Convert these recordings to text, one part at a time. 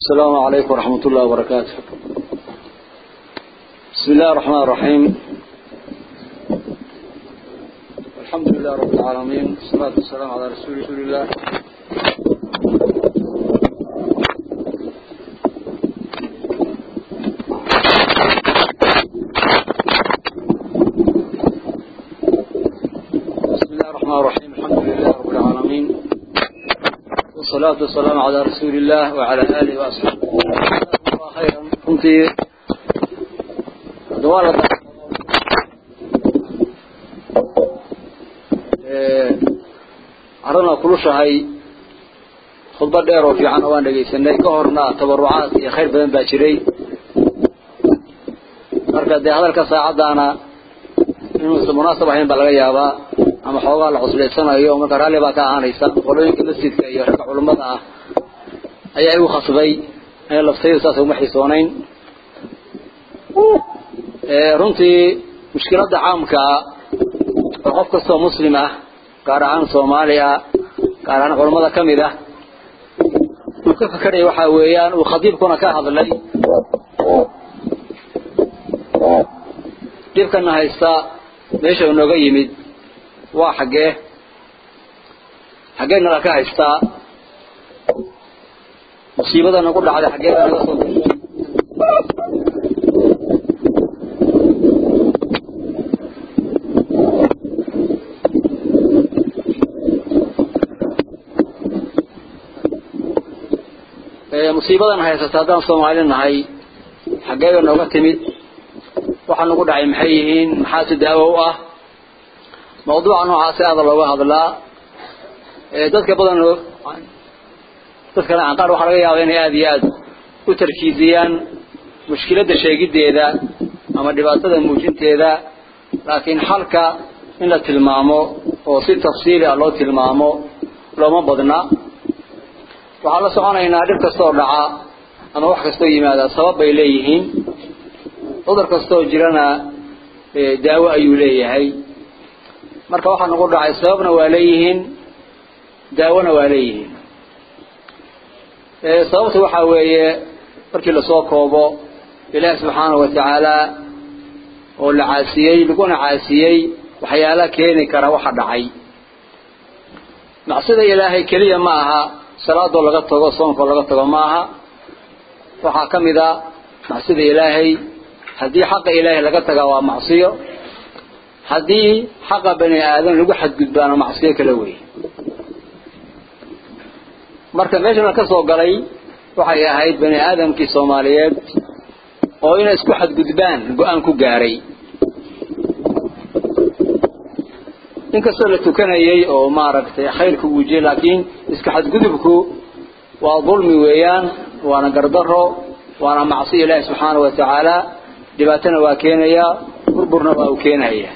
السلام عليكم ورحمة الله وبركاته بسم الله الرحمن الرحيم الحمد لله رب العالمين والصلاة والسلام على رسول رسول الله بسم الله الرحمن الرحيم الحمد لله رب العالمين والصلاة والسلام على رسول الله وعلى آله وأصحابه جزاكم الله خيرا كنت دوالة carana kulushahay khudba dheer oo fiican oo aan dhegaysanay ka horna tabarucaad iyo khayr badan baa jiray marka dee hadalka saacaddaana inuusan munaasab ahayn baa laga yaabaa ama xoogaa la cusleysanayo marka raalli baa ka ahaanaysa qolooyinka masjidka iyo ragga culummada ah ayaa igu khasbay ee laftayda saas uma xisoonayn runtii mushkiladda caamkaa oo qof kastoo muslim ah gaar ahaan soomaali ah gaar ahaan culummada ka mid ah uu ka fakeraya waxaa weeyaan uu khadiibkuna ka hadlay dhibkana haysta meesha inooga yimid waa xaggee xaggee nala ka haystaa musiibada nagu dhacday xaggee baa naga soo gashay musiibadan haysata haddaan soomaali nahay xaggee bay nooga timid waxaa nagu dhacay maxay yihiin maxaa si daawo u ah mawduuca noocaasi aada looga hadlaa dadka badan dadkana qaar waxaa laga yaabaa inay aada iyo aada u tarkiisiyaan mushkiladda sheegiddeeda ama dhibaatada muujinteeda laakiin xalka in la tilmaamo oo si tafsiili ah loo tilmaamo looma badna waxaan la soconaynaa dhib kastoo dhaca ama wax kastoo yimaada sabab bay leeyihiin cudur kastoo jirana daawo ayuu leeyahay marka waxaa nagu dhacay sababna waa leeyihiin daawona waa leeyihiin sababta waxaa weeye markii lasoo koobo ilaahi subxaanahu watacaala oo la caasiyey laguna caasiyey waxyaala keeni kara waxa dhacay macsida ilaahay keliya ma aha salaadoo laga tago soonkoo laga tago ma aha waxaa ka mid a macsida ilaahay haddii xaqa ilaahay laga tagaa waa macsiyo haddii xaqa bani aadam lagu xadgudbaano macsiyo kala wey marka meeshana ka soo galay waxay ahayd bani aadamkii soomaaliyeed oo inay isku xadgudbaan go-aan ku gaaray inkastoo la tukanayay oo maaragtay khayrka uu jiyay laakiin isku xadgudubku waa dulmi weeyaan waana gardaro waana macsiyo ilaahi subxaana wa tacaala dhibaatana waa keenaya burburna waa uu keenaya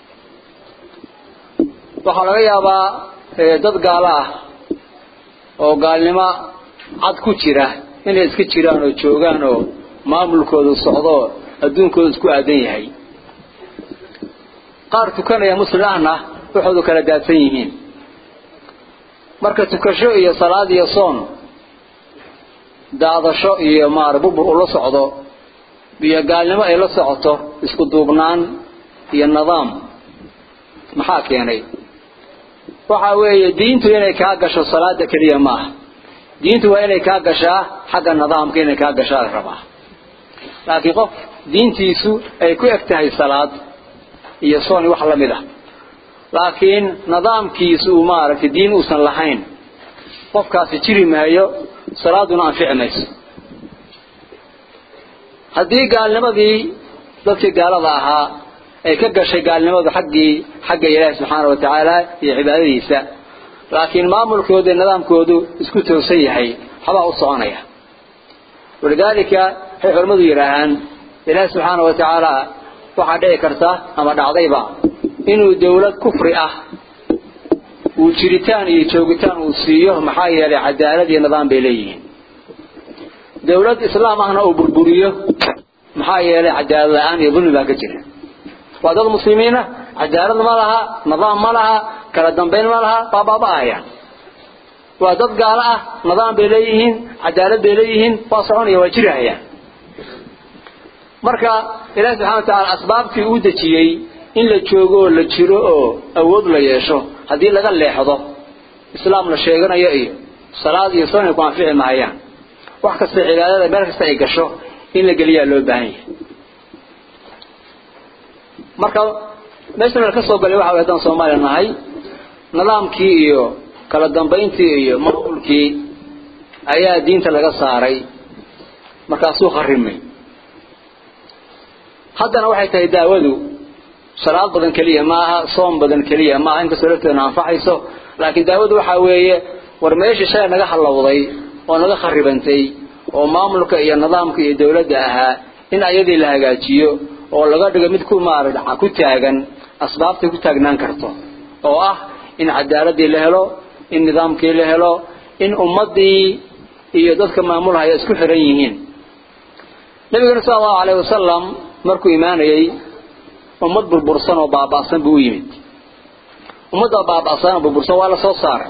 waxaa laga yaabaa dad gaalo ah oo gaalnimo cad ku jira inay iska jiraan oo joogaan oo maamulkoodu socdo adduunkoodu isku aadan yahay qaar tukanaya muslim ahna waxoodu kala daadsan yihiin marka tukasho iyo salaad iyo soon daadasho iyo maara burbur ula socdo iyo gaalnimo ay la socoto isku duubnaan iyo nidaam maxaa keenay waxa weeye diintu inay kaa gasho salaada keliya maaha diintu waa inay kaa gashaa xagga nidaamka inay kaa gashaa la rabaa laakiin qof diintiisu ay ku eg tahay salaad iyo soon wax la mid ah laakiin nidaamkiisu uu maaragtay diin uusan lahayn qofkaasi jiri maayo salaaduna anfici mayso haddii gaalnimadii dadkii gaalada ahaa ay ka gashay gaalnimadu xaggii xagga ilaahi subxaana wa tacaala iyo cibaadadiisa laakiin maamulkooda iyo nidaamkoodu isku toosan yahay waxbaa u soconaya walidaalika waxay culimmadu yidhaahaan ilaahi subxaana wa tacaala waxaa dhici karta ama dhacdayba inuu dawlad kufri ah uu jiritaan iyo joogitaan uu siiyo maxaa yeelay cadaalad iyo nidaam bay leeyihiin dawlad islaam ahna uu burburiyo maxaa yeelay cadaalad la-aan iyo dulmi baa ka jira waa dad muslimiina cadaalad ma laha nidaam ma laha kala dambayn ma laha waa baaba-ayaan waa dad gaalo ah nidaam bay leeyihiin cadaalad bay leeyihiin waa soconaya waa jirahayaan marka ilaahi subxana wa tacaala asbaabtii uu dejiyey in la joogo oo la jiro oo awood la yeesho haddii laga leexdo islaam la sheeganayo iyo salaad iyo soon ay ku anfici mahayaan wax kasta cibaadada meel kasta ay gasho in la geliyaa loo baahan yahay marka meeshan la ka soo galay waxa way haddaan soomaaliya nahay nidaamkii iyo kala dambayntii iyo maamulkii ayaa diinta laga saaray markaasuu kharimay haddana waxay tahay daawadu salaad badan keliya maaha soom badan keliya maaha inkastoo lafteedna anfacayso laakiin daawadu waxaa weeye war meeshii shalay naga hallowday oo naga kharibantay oo maamulka iyo nidaamka iyo dawladda ahaa in ayadii la hagaajiyo oo laga dhigo mid ku maarad ku taagan asbaabtay ku taagnaan karto oo ah in cadaaladii la helo in nidaamkii la helo in ummadii iyo dadka maamulhaya isku xiran yihiin nabigana sala allahu alayhi wasalam markuu imaanayey ummad burbursan oo baaba'san buu u yimid ummadda baaba'san oo burbursan waa la soo saaray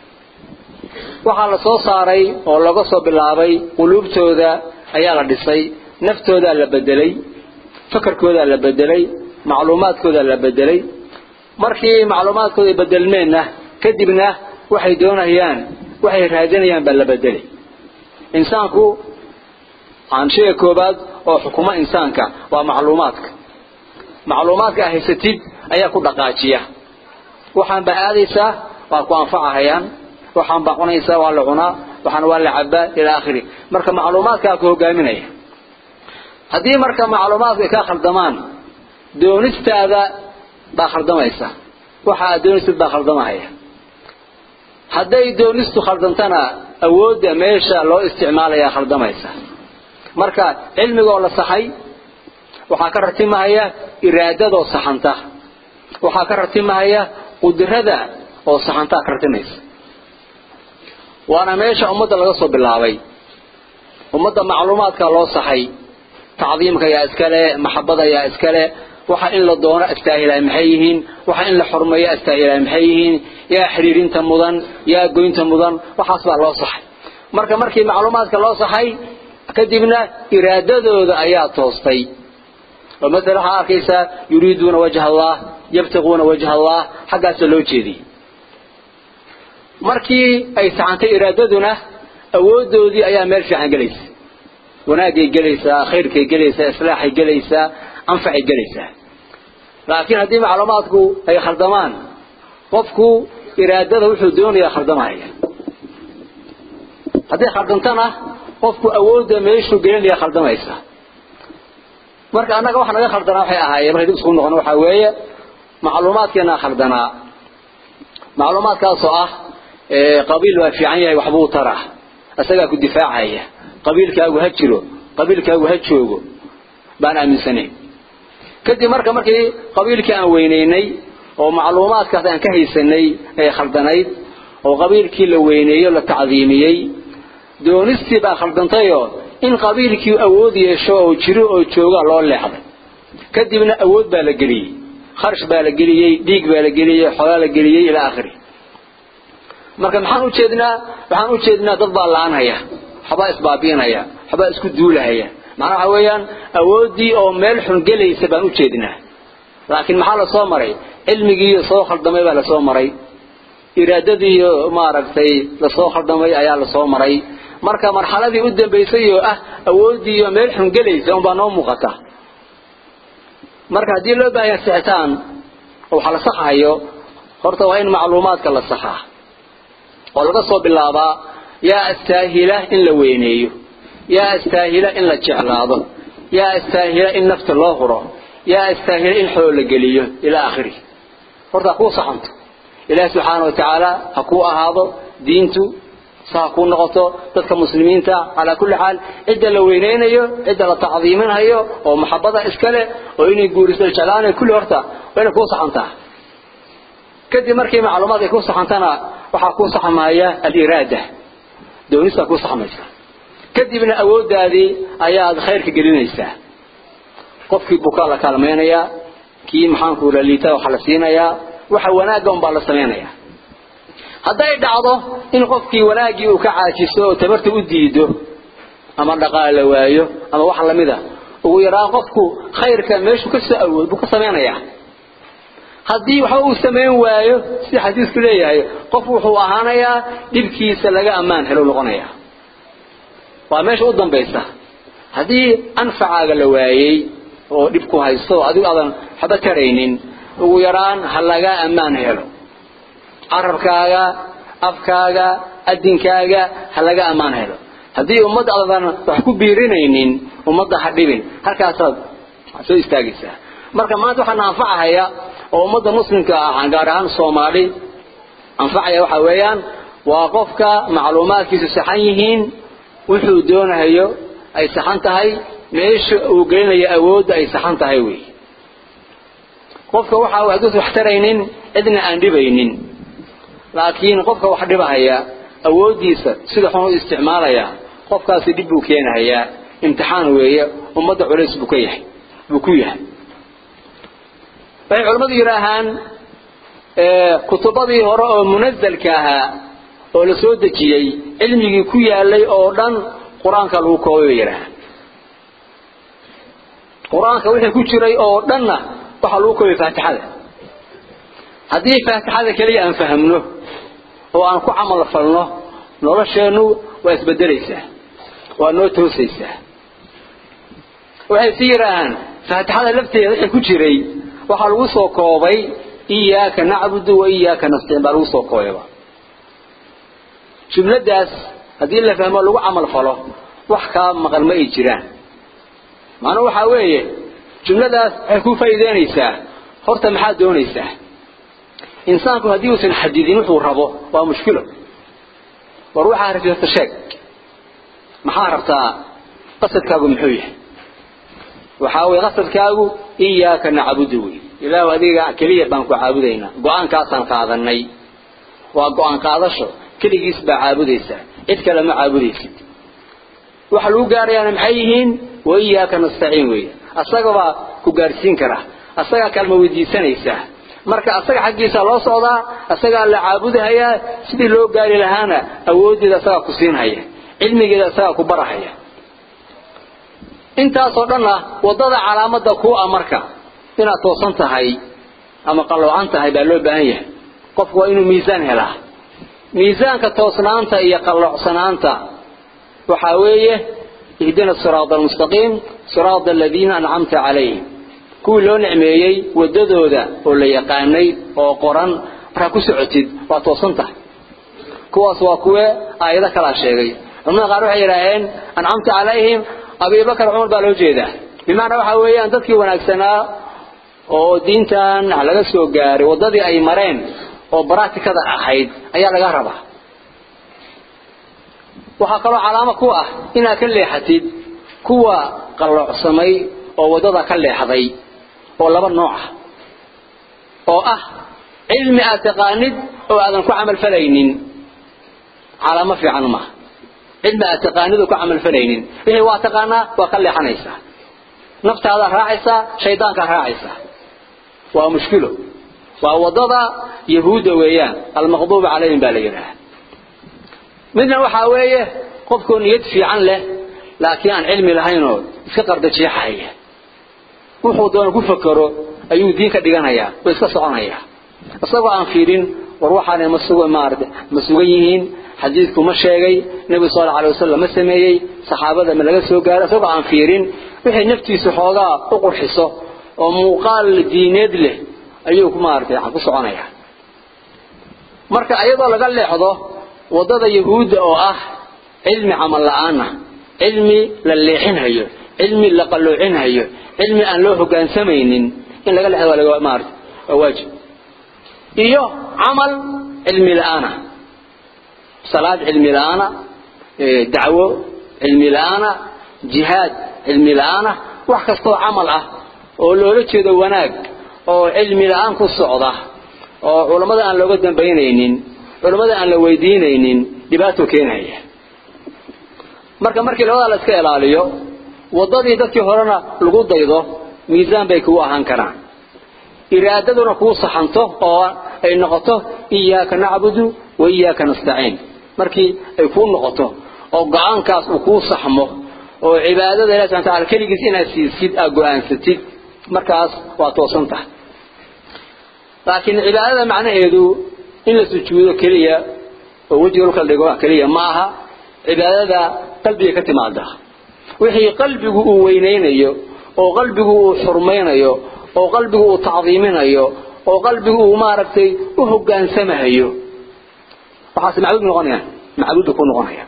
waxaa la soo saaray oo laga soo bilaabay quluubtooda ayaa la dhisay naftoodaa la bedelay fakarkoodaa la bedelay macluumaadkoodaa la bedelay markii macluumaadkooda ay bedelmeenna kadibna waxay doonayaan waxay raadinayaan baa la bedelay insaanku aanshiga koobaad oo xukuma insaanka waa macluumaadka macluumaadka a haysatid ayaa ku dhaqaajiya waxaan baa aadaysaa waa ku anfacahayaan waxaan baa cunaysaa waa la cunaa waxaan waa la cabaa ila akhiri marka macluumaadkaa ku hogaaminaya haddii marka macluumaadku ay kaa khaldamaan doonistaada baa khaldamaysa waxa aad doonistid baa khaldamahaya hadday doonistu khaldantana awoodda meesha loo isticmaalayaa khaldamaysa marka cilmigoo la saxay waxaa ka ratimahaya iraadadoo saxanta waxaa ka ratimahaya qudrada oo saxantaa ka ratimaysa waana meesha ummadda laga soo bilaabay ummadda macluumaadka loo saxay tacdiimka yaa iskale maxabada yaa iskale waxa in la doono astaahilay maxay yihiin waxa in la xurmeeyo astaahilay maxay yihiin yaa xiriirinta mudan yaa goynta mudan waxaas baa loo saxay marka markii macluumaadka loo saxay kadibna iraadadooda ayaa toostay oo masala waxaa arkaysaa yuriiduuna wajha allah yabtaquuna wajha allah xaggaasa loo jeediyey markii ay saxantay iraadaduna awoodoodii ayaa meel fiican gelaysa wanaagay gelaysaa khayrkay gelaysaa islaaxay gelaysaa anfacay gelaysaa laakiin haddii macluumaadku ay khaldamaan qofku iraadada wuxuu doonayaa khaldamaya hadday khaldantana qofku awoodda meeshuu gelinaya khaldamaysa marka annaga waxa naga khaldanaa waxay ahaayeen markay dib isku noqon waxaa weeye macluumaadkeenaa khaldanaa macluumaadkaasoo ah qabiil waa fiican yahay waxbuu taraa isagaa ku difaacaya qabiilkaagu ha jiro qabiilkaagu ha joogo baan aaminsanayn kadib marka markii qabiilkii aan weynaynay oo macluumaadkaas aan ka haysanay ee khaldanayd oo qabiilkii la weyneeyo la tacdiimiyey doonistii baa khaldantayoo in qabiilkii awood yeesho oo jiro oo jooga loo leexday kadibna awood baa la geliyey kharash baa la geliyey dhiig baa la geliyey xoolaa la geliyey ilaa akhiri marka maxaan u jeednaa waxaan u jeednaa dad baa la-anhaya waxbaa isbaabiinaya waxbaa isku duulahaya macnaa waxa weeyaan awooddii oo meel xun gelaysa baan u jeednaa laakiin maxaa lasoo maray cilmigiiyo soo khaldamay baa lasoo maray iraadadiiyo maaragtay lasoo khaldamay ayaa lasoo maray marka marxaladii u dambaysay oo ah awooddiiyo meel xun gelaysa unbaa noo muuqata marka haddii loo baahaya sixitaan oo waxa la saxayo horta waa in macluumaadka la saxaa oo laga soo bilaabaa yaa astaahila in la weyneeyo yaa astaahila in la jeclaado yaa astaahila in nafta loo huro yaa astaahila in xoolo la geliyo ilaa akhiri horta ha kuu saxanto ilaahi subxaana wa tacaala ha kuu ahaado diintu sa ha kuu noqoto dadka muslimiinta calaa kulli xaal cidda la weyneynayo cidda la tacdiiminhayo oo maxabada iskale oo inay guuriso jeclaanayo kulli horta waa inay kuu saxantaa kadib markii macluumaad ay ku saxantana waxaa ku saxmaya aliraada doonista ku saxmaysa kadibna awooddaadii ayaad khayrka gelinaysaa qofkii bukaa la kaalmaynayaa kii maxaanku liita waxaa la siinayaa waxa wanaagga unbaa la samaynayaa hadday dhacdo in qofkii wanaaggii uu ka caajiso oo tabarta u diido ama dhaqaale la waayo ama wax lamid a ugu yaraan qofku khayrka meeshuu ka soo awood buu ka samaynayaa haddii waxba uu samayn waayo sida xadiisku leeyahay qof wuxuu ahaanayaa dhibkiisa laga ammaan helo noqonaya waa meesha u dambaysa haddii anfacaaga la waayey oo dhib ku haysto adigu aadan waxba taraynin ugu yaraan ha laga ammaan helo carabkaaga afkaaga adinkaaga ha laga ammaan helo haddii ummadda aadan wax ku biirinaynin ummadda ha dhibin halkaasaad soo istaagaysaa marka maanta waxaana anfacahaya oo ummadda muslimka ah gaar ahaan soomaali anfacaya waxa weeyaan waa qofka macluumaadkiisu saxan yihiin wuxuu doonayo ay saxan tahay meesha uu gelinayo awoodda ay saxan tahay wey qofka waxa uu hadduusan wax taraynin cidna aan dhibaynin laakiin qofka wax dhibahaya awooddiisa sida xun u isticmaalaya qofkaasi dhib buu keenahayaa imtixaan weeye ummadda culays buu ka yahay buu ku yahay waxay culimmadu yidhaahaan kutubadii hore oo munazalka ahaa oo la soo dejiyey cilmigii ku yaalay oo dhan qur-aanka lagu koobay bay yidhaahaan qur-aanka wixii ku jiray oo dhanna waxaa lagu koobay faatixada haddii faatixada keliya aan fahamno oo aan ku camal falno nolosheennu waa isbedelaysaa waa noo toosaysaa waxay si yidhaahaan faatixada lafteeda wixii ku jiray waxaa lagu soo koobay iyaaka nacbudu wa iyaaka nastaciin baa lagu soo koobayba jumladaas haddii la fahmo lagu camal falo wax kaa maqan ma ay jiraan macnuhu waxaa weeye jumladaas waxay ku faa'iideynaysaa horta maxaad doonaysaa insaanku haddii uusan xadidin wuxuu rabo waa mushkilo war waxaa rabti horta sheeg maxaa rabtaa qasadkaagu muxuu yahay waxaa weye qasadkaagu iyaaka nacbudu wey ilaahu adiga keliya baan ku caabudaynaa go-aankaasaan qaadanay waa go-aan qaadasho keligiis baa caabudaysaa cid kale ma caabudaysid waxa lagu gaarayaana maxay yihiin wa iyaaka nastaciin weeye asagabaa ku gaarsiin kara asagaa kalma weydiisanaysaa marka asaga xaggiisa loo socdaa asagaa la caabudahayaa sidii loo gaari lahaana awooddeeda asagaa ku siinhaya cilmigeeda asagaa ku barahaya intaasoo dhanna waddada calaamadda kuu ah marka inaad toosan tahay ama qalloocan tahay baa loo baahan yahay qofku waa inuu miisaan helaa miisaanka toosnaanta iyo qalloocsanaanta waxaa weeye ihdina siraada almustaqiim siraada aladiina ancamta calayhim kuwii loo nicmeeyey waddadooda oo la yaqaanay oo qoran markaa ku socotid waa toosan tahay kuwaas waa kuwe aayado kalaa sheegay culamada qaar waxay yidhaaheen ancamta calayhim abibakar cumar baa loo jeedaa bimacnaa waxaa weeyaan dadkii wanaagsanaa oo diintan laga soo gaaray waddadii ay mareen oo baraatikada ahayd ayaa laga rabaa waxaa kaloo calaamo ku ah inaad ka leexatid kuwa qalloocsamay oo waddada ka leexday oo laba nooc ah oo ah cilmi aad taqaanid oo aadan ku camal falaynin calaamo fiican maaha cilmi aad taqaanid oo ku camal falaynin wixii waa taqaanaa waa ka leexanaysaa naftaadaa raacaysaa shaydaankaa raacaysaa waa mushkilo waa waddada yahuudda weeyaan almaqduuba calayhim baa la yidhaha midna waxaa weeye qofkoo niyad fiican leh laakiin aan cilmi lahaynoo iska qardajeexaya wuxuu doona ku fakero ayuu diin ka dhiganayaa oo iska soconayaa isagoo aan fiirin war waxaanay ma suga maarata ma sugan yihiin xadiidku ma sheegay nebigu sal alay wasalam ma sameeyey saxaabada ma laga soo gaaro isagoo aan fiirin wixay naftiisu xoogaa u qurxiso oo muuqaal diineed leh ayuu maaragtay ku soconayaa marka iyadoo laga leexdo waddada yahuudda oo ah cilmi camal la-aana cilmi la leexinhayo cilmi la qalloocinhayo cilmi aan loo hogaansamaynin in laga leexdo waa laga maarata waa waajib iyo camal cilmi la-aana salaad cilmi la-aana dacwo cilmi la-aana jihaad cilmi la-aana wax kastoo camal ah oo loola jeedo wanaag oo cilmi la-aan ku socda oo culammada aan looga dambaynaynin culammada aan la weydiinaynin dhibaato keenaya marka markii labadaa la iska ilaaliyo waddadii dadkii horena lagu daydo miisaan bay kugu ahaan karaan iraadaduna kuu saxanto oo ay noqoto iyaaka nacbudu waiyaaka nastaciin markii ay kuu noqoto oo go-aankaas uu kuu saxmo oo cibaadada ilahi subxana tacala keligiis inaad siisid aad go-aansatid markaas waa toosan tahay laakiin cibaadada macnaheedu in la sujuudo keliya oo wejiga dhulka la dhigo keliya ma aha cibaadada qalbiga ka timaada wixii qalbigu uu weynaynayo oo qalbigu uu xurmaynayo oo qalbigu uu tacdiiminayo oo qalbigu uu maaragtay u hogaansamahayo waxaas macbuud noqonaya macbuudda ku noqonaya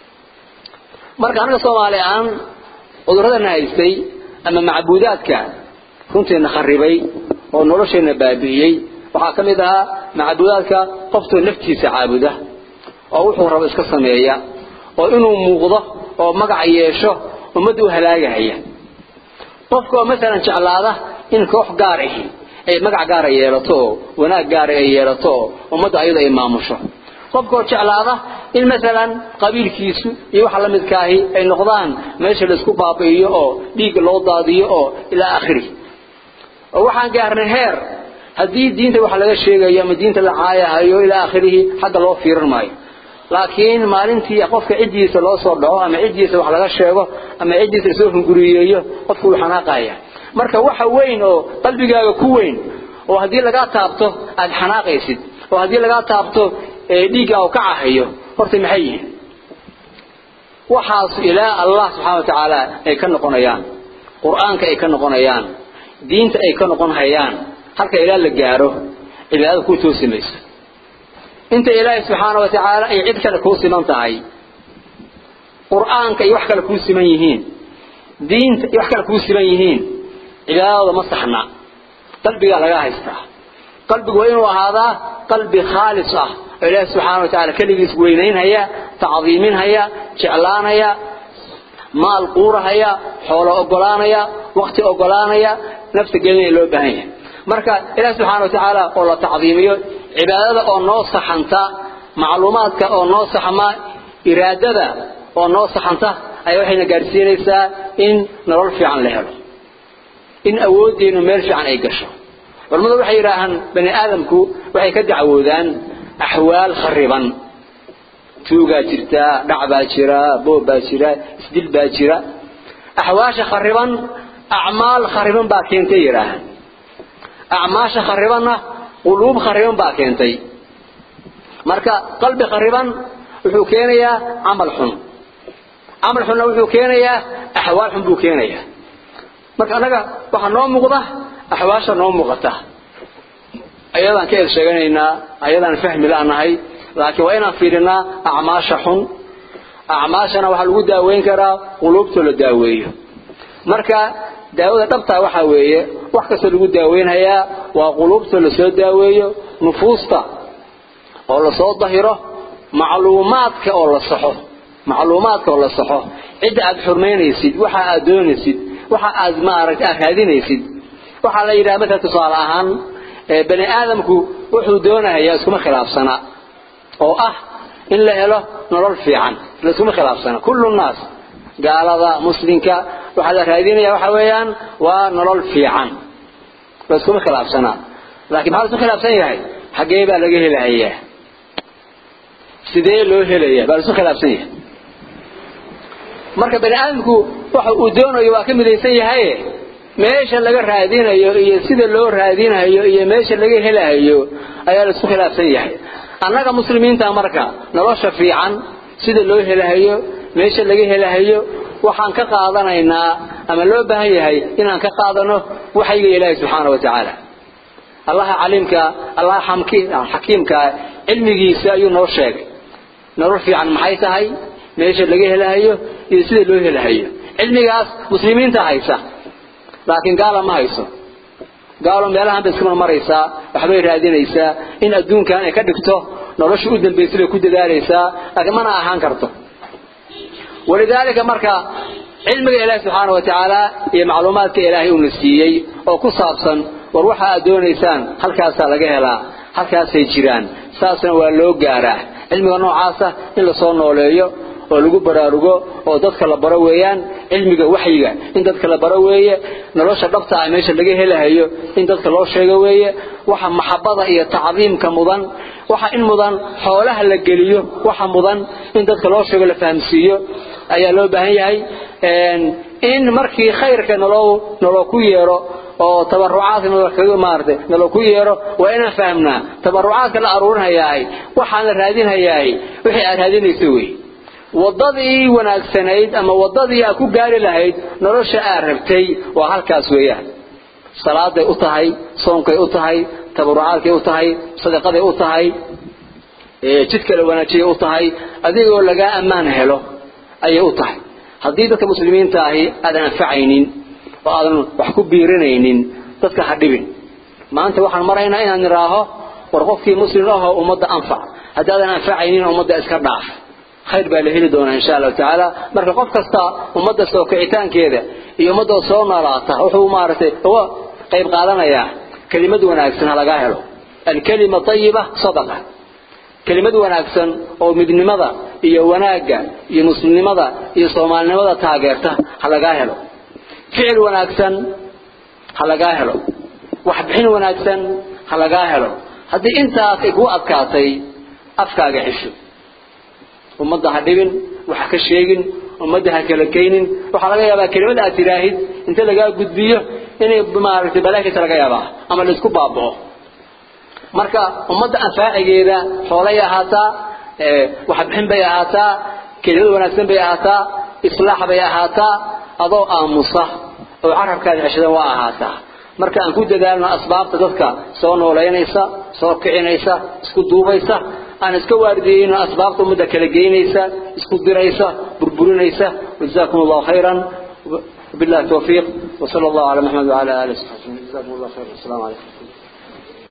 marka anaga soomaali aan cudurradana haystay ama macbuudaadka runteena kharibay oo nolosheena baabi'iyey waxaa ka mid ahaa macbuudaadka qoftoo naftiisa caabuda oo wuxuu rabo iska sameeya oo inuu muuqdo oo magac yeesho ummadda u halaagahaya qofka oo masalan jeclaada in koox gaar ahi ay magac gaara yeelato oo wanaag gaara ay yeelato oo ummadda ayada ay maamusho qofka oo jeclaada in masalan qabiilkiisu iyo waxa la midkaahi ay noqdaan meesha laisku baabi'iyo oo dhiigga loo daadiyo oo ilaa akhiri oo waxaan gaarnay heer haddii diinta wax laga sheegayo ama diinta la caayahayo ilaa akhirihi xagga loo fiirin maayo laakiin maalintii qofka ciddiisa loo soo dhaco ama ciddiisa wax laga sheego ama ciddiisa lasoo hunguriyeeyo qofku wuu xanaaqaya marka waxa weyn oo qalbigaaga ku weyn oo haddii lagaa taabto aada xanaaqaysid oo haddii lagaa taabto dhiigga u kacahayo horta maxay yihiin waxaas ilaa allah subxaana wa tacaala ay ka noqonayaan qur-aanka ay ka noqonayaan diinta ay ka noqon hayaan halka ilaa la gaaro cibaadada kuu toosi mayso inta ilaahay subxaana wa tacaala ay cid kale kuu siman tahay qur-aanka ay wax kale kuu siman yihiin diinta ay wax kale kuu siman yihiin cibaadadooda ma saxna qalbigaa laga haystaa qalbigu waa inuu ahaadaa qalbi khaalis ah oo ilaahi subxaana wa tacala keligiis weynaynhaya tacdiiminhaya jeclaanaya maal quurahaya xoolo ogolaanaya wakti ogolaanaya nafta gelinaya loo baahan yahay marka ilaahi subxaana wa tacaala oo la tacdiimiyo cibaadada oo noo saxanta macluumaadka oo noo saxma iraadada oo noo saxanta ayaa waxayna gaadhsiinaysaa in nolol fiican la helo in awooddeenu meel fiican ay gasho culamadu waxay yidhaahaan bani aadamku waxay ka dacwoodaan axwaal khariban tuugaa jirta dhac baa jira boob baa jira isdil baa jira axwaasha khariban acmaal khariban baa keentay yidhaahaan acmaasha kharibanna quluub khariban baa keentay marka qalbi khariban wuxuu keenayaa camal xun camal xunna wuxuu keenayaa axwaal xun buu keenayaa marka annaga waxaa noo muuqda axwaasha noo muuqata ayadaan ka ed sheeganaynaa ayadaan fahmi la'nahay laakiin waa inaan fiirinaa acmaasha xun acmaashana waxaa lagu daaweyn karaa quluubtoo la daaweeyo marka daawada dhabtaa waxaa weeye wax kastoo lagu daaweynhayaa waa quluubtoo lasoo daaweeyo nufuusta oo lasoo dahiro macluumaadka oo la saxo macluumaadka oo la saxo cidda aad xurmaynaysid waxa aad doonaysid waxa aad maaragta aad raadinaysid waxaa la yidhaha marka tusaale ahaan bani aadamku wuxuu doonahayaa iskuma khilaafsana oo ah in la helo nolol fiican laiskuma khilaafsana kullu nnaas gaalada muslimka waxaa la raadinaya waxa weeyaan waa nolol fiican laiskuma khilaafsana laakiin maxaa laisku khilaafsan yahay xaggee baa laga helahayaa sidee loo helaya baa laisku khilaafsan yahay marka bani aadamku waxa uu doonayo waa ka midaysan yahaye meesha laga raadinayo iyo sida loo raadinayo iyo meesha laga helayo ayaa la isku khilaafsan yahay annaga muslimiinta marka nolosha fiican sida loo helayo meesha laga helayo waxaan ka qaadanaynaa ama loo baahan yahay inaan ka qaadano waxayga ilaahay subxaana wa tacaala allaha caliimka allaha xakiimka cilmigiisa ayuu noo sheegay nolol fiican maxay tahay meesha laga helayo iyo sida loo helayo cilmigaas muslimiinta haysa laakiin gaala ma hayso gaalo meelahan bay iska marmaraysaa waxbay raadinaysaa in adduunkan ay ka dhigto nolosha u dambaysay bay ku dadaalaysaa laakiin mana ahaan karto walidaalika marka cilmiga ilaahi subxaana wa tacaala iyo macluumaadka ilaahay uuna siiyey oo ku saabsan war waxa aad doonaysaan halkaasaa laga helaa halkaasay jiraan saasna waa loo gaaraa cilmiga noocaasa in lasoo nooleeyo oo lagu baraarugo oo dadka la baro weeyaan cilmiga waxyiga in dadka la baro weeye nolosha dhabta ah meesha laga helahayo in dadka loo sheego weeye waxa maxabada iyo tacdiimka mudan waxa in mudan xoolaha la geliyo waxa mudan in dadka loo sheego la fahamsiiyo ayaa loo baahan yahay in markii khayrka naloo naloo ku yeero oo tabarucaadka naloo kaga maartay naloo ku yeero waa inaan fahamnaa tabarucaadka la aruurinayaa waxaan la raadinayaa wixii aad raadinayso wey wadadii wanaagsanayd ama wadadii aad ku gaari lahayd nolosha aad rabtay waa halkaas weeyaan salaaday u tahay soonkay u tahay tabarucaadkay u tahay sadaqaday u tahay jidka la wanaajiyay u tahay adigoo lagaa ammaan helo ayay u tahay haddii dadka muslimiinta ahi aadan anfacaynin oo aadan wax ku biirinaynin dadka ha dhibin maanta waxaan maraynaa inaan nidhaaho war qofkii muslim ahoo ummadda anfac haddaadan anfacaynin ummadda iska dhaaf khayr baa la heli doonaa insha allahu tacaala marka qof kasta ummadda soo kicitaankeeda iyo ummadda soo noolaata wuxuu maaragtay uga qayb qaadanayaa kelimad wanaagsan ha lagaa helo alkalima ayiba sadaqa kelimad wanaagsan oo midnimada iyo wanaagga iyo muslimnimada iyo soomaalinimada taageerta ha lagaa helo ficil wanaagsan ha lagaa helo waxbixin wanaagsan ha lagaa helo haddii intaas ay kuu adkaatay afkaaga xisho ummadda ha dhibin waxa ka sheegin ummadda ha kala kaynin waxaa laga yaabaa kelimad aad tiraahid inta lagaa gudbiyo inay maaragtay balaakisa laga yaabaa ama laisku baaba'o marka ummadda anfaacigeeda xoolay ahaataa waxbixin bay ahaataa kelimad wanaagsan bay ahaataa islaax bay ahaataa adoo aamusa oo carabkaada ceshadan waa ahaataa marka aan ku dadaalno asbaabta dadka soo noolaynaysa soo kicinaysa isku duubaysa aan iska waardiyeyno asbaabta ummadda kala geynaysa isku diraysa burburinaysa وجزاكم الله خيرا وبالله التوفيق وصلى الله على محمد وعلى اله وصحبه جزاكم الله خيرا السلام عليكم